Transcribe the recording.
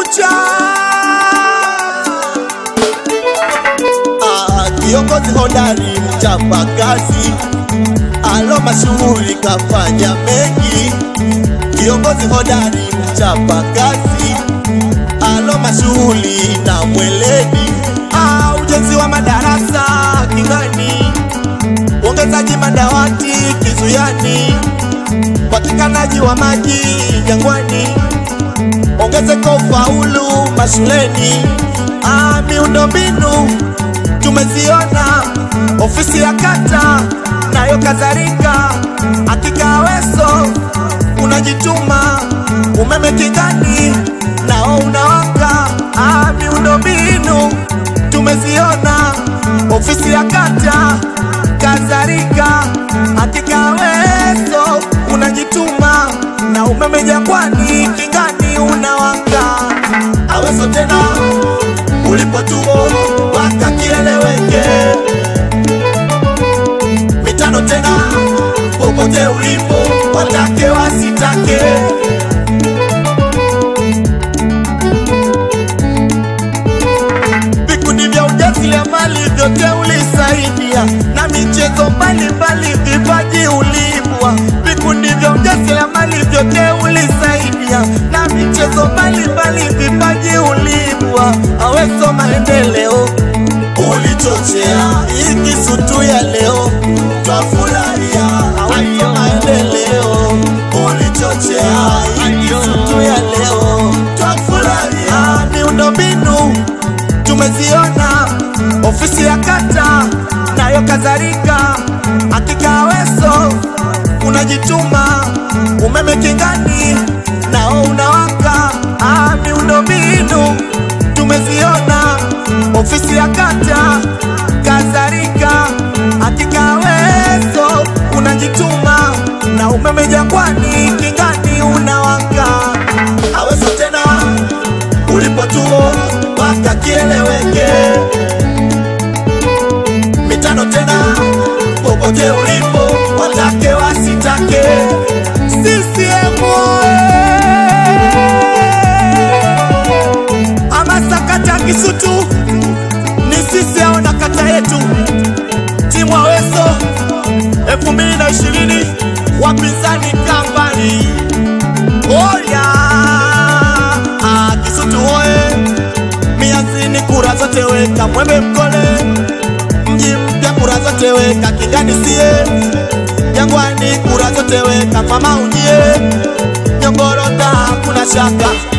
Kumekucha. Ah, kiongozi hodari mchapa kazi, alo mashuhuri kafanya mengi. Kiongozi hodari mchapa kazi, alo mashuhuri na mweledi. Ah, ujenzi wa madarasa King'ani, uongezaji madawati Kizuyani, upatikanaji wa maji Jangwani, ongezeko ufaulu mashuleni. Ah, miundombinu tumeziona, ofisi ya kata nayo kadhalika. Hakika Aweso unajituma, umeme King'ani nao unawaka. Ah, miundombinu tumeziona, ofisi ya kata kadhalika. Hakika Aweso unajituma, na umeme Jangwani King'ani unawaka. Aweso tena ulipotuo waka kieleweke, mitano tena popote ulipo, watake wasitake. Vikundi vya ujasiriamali vyote ulisaidia, na michezo mbalimbali vipaji uliibua. Vikundi vya ujasiriamali vyote ulisaidia, na michezo mbalimbali vipaji uliibua. Aweso maendeleo ulichochea, ikisutu ya leo twafurahia. Aweso maendeleo ulichochea, ikisutu ya leo twafurahia. Miundombinu tumeziona, ofisi ya kata nayo kadhalika. Hakika Aweso unajituma, umeme King'ani nao unawaka. Ah, miundombinu tumeziona, ofisi ya kata kadhalika. Hakika Aweso unajituma, na umeme Jangwani King'ani unawaka. Aweso tena ulipotuo waka kieleweke, mitano tena popote ulipo, watake wasitake. CCM oye! Hamasa kata Kisutu ni sisi au na kata yetu, timu Aweso 2020 wapinzani kambani oya ah, Kisutu oye! Mianzini kura zote weka, Mwembe Mkole mji mpya kura zote weka, King'ani sie Jangwani kura zote weka, mama ujie Nyongorota hakuna shaka